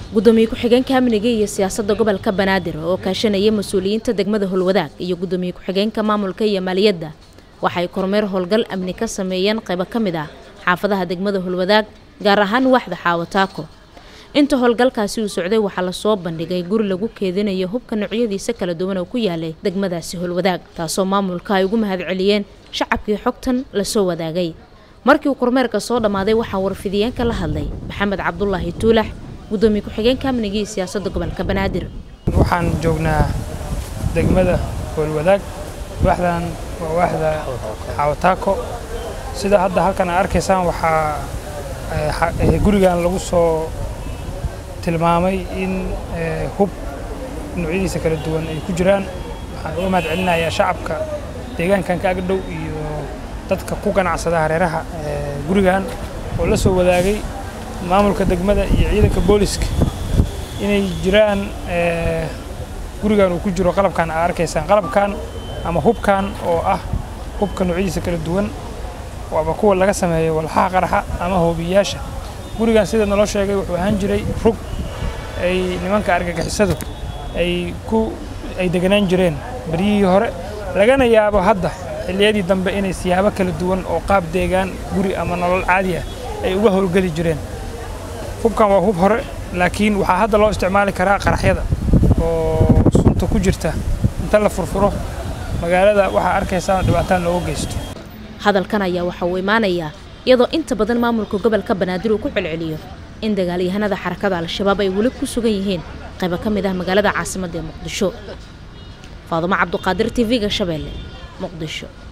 gudoomiye ku-xigeenka amniga iyo siyaasadda gobolka banaadir oo kaashanaya mas-uuliyiinta degmada holwadaag iyo gudoomiye ku-xigeenka maamulka iyo maaliyadda waxay kormeer howlgal amni ka sameeyeen qaybo ka mid ah xaafadaha degmada holwadaag gaar ahaan waaxda xaawataako inta howlgalkaasi uu socday waxaa lasoo bandhigay guri lagu keedinayo hubka noocyadiisa kala duwan oo ku yaalay degmadaasi holwadaag taasoo maamulka ay ugu mahadceliyeen shacabkii xogtan lasoo wadaagay markii uu kormeerka soo dhammaaday waxaa warfidiyeenka la hadlay maxamed cabdulaahi tuulax gudoomiye ku-xigeenka amniga iyo siyaasadda gobolka banaadir waxaan joognaa degmada howlwadaag waaxdan waa waaxda xawataako sida hadda halkan aad arkaysaan waxaa gurigan lagu soo tilmaamay in hub noocyadiisa kala duwan ay ku jiraan waxaan uga mahad celinayaa shacabka deegaankan ka agdhow iyo dadka ku ganacsada hareeraha gurigan oo la soo wadaagay maamulka degmada iyo ciidanka booliska inay jiraan gurigan uu ku jiro qalabkan aad arkaysaan qalabkan ama hubkan oo ah hubka noocyadiisa kala duwan ama kuwa laga sameeyo walxaha qaraxa ama hoobiyayaasha gurigan sida naloo sheegay wuxuu ahaan jiray rug ay nimanka argagixisadu ay ku ay deganaan jireen baryihii hore lagana yaabo hadda xilliyadii dambe inay siyaabo kala duwan oo qaab deegaan guri ama nolol caadi ah ay uga howlgeli jireen hubkan waa hub hore laakiin waxaa hadda loo isticmaali karaa qaraxyada oo sunta ku jirta inta la furfuro magaalada waxaa arkaysaa dhibaataan looga geysto hadalkan ayaa waxa uu imaanayaa iyadoo inta badan maamulka gobolka banaadir uu ku celceliyo in dagaalyahanada xarakada al-shabaab ay weli ku sugan yihiin qaybo ka mid ah magaalada caasimadda ee muqdisho faadumo cabduqaadir t v-ga shabeelle muqdisho